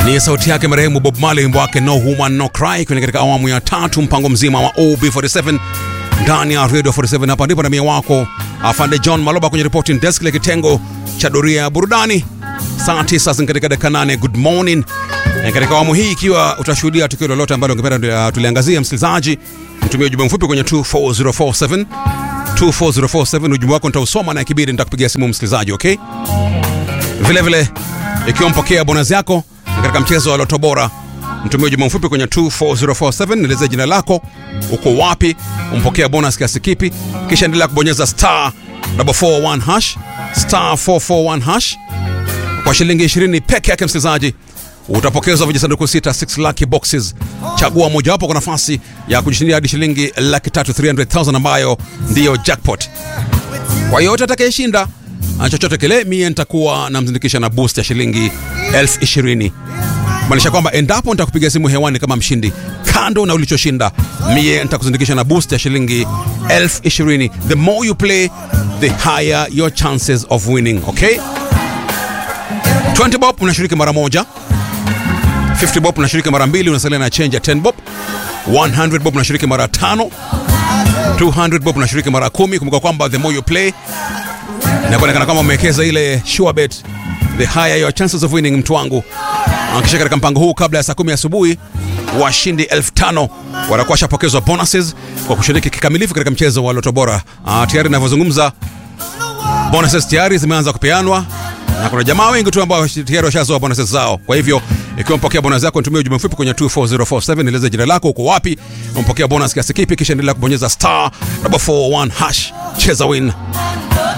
Ni sauti yake marehemu Bob Marley, wimbo wake No Woman No Cry, kwenye katika awamu ya tatu mpango mzima wa OB47 ndani ya Radio 47. Hapa ndipo na mie wako afande John Maloba kwenye reporting desk ile kitengo cha doria ya burudani. Saa 9 katika dakika 8. Good morning. Na katika awamu hii, ikiwa utashuhudia tukio lolote ambalo ungependa tuliangazia, msikilizaji, mtumie ujumbe mfupi kwenye 24047 24047. Ujumbe wako nitausoma na ikibidi nitakupigia simu msikilizaji, okay? Vile vile ikiwa mpokea bonus yako katika mchezo wa Loto Bora, mtumie ujumbe mfupi kwenye 24047, nielezee jina lako, uko wapi, umpokea bonus kiasi kipi, kisha endelea kubonyeza star 441 hash star 441 hash kwa shilingi 20 peke yake, msikilizaji utapokezwa vijisanduku sita 6 lucky boxes. Chagua mojawapo kwa nafasi ya kujishindia hadi shilingi laki tatu 300,000 ambayo ndiyo jackpot. Kwa yote atakayeshinda chochote kile, mie nitakuwa namzindikisha na boost ya shilingi elfu ishirini maanisha kwamba endapo nitakupiga simu hewani kama mshindi, kando na ulichoshinda, mie nitakuzindikisha na boost ya shilingi elfu ishirini. The more you play the higher your chances of winning. Okay, 20 bob unashiriki mara moja 50 bob unashiriki mara mbili, unasalia na change ya 10 bob. 100 bob unashiriki mara tano. 200 bob unashiriki mara kumi. Kumbuka kwamba the more you play na kuonekana kama umewekeza ile sure bet, the higher your chances of winning. Mtu wangu akisha katika mpango huu, kabla ya saa kumi asubuhi, washindi elfu tano watakuwa washapokezwa bonuses kwa kushiriki kikamilifu katika mchezo wa Loto Bora. Ah, tayari ninavyozungumza bonuses tayari zimeanza kupeanwa na kuna jamaa wengi tu ambao tayari washazoa bonuses zao. Kwa hivyo ikiwa mpokea bonus yako, nitumie ujumbe mfupi kwenye 24047 nieleze jina lako, uko wapi, umpokea bonus kiasi kipi, kisha endelea kubonyeza star 441 hash. Cheza win.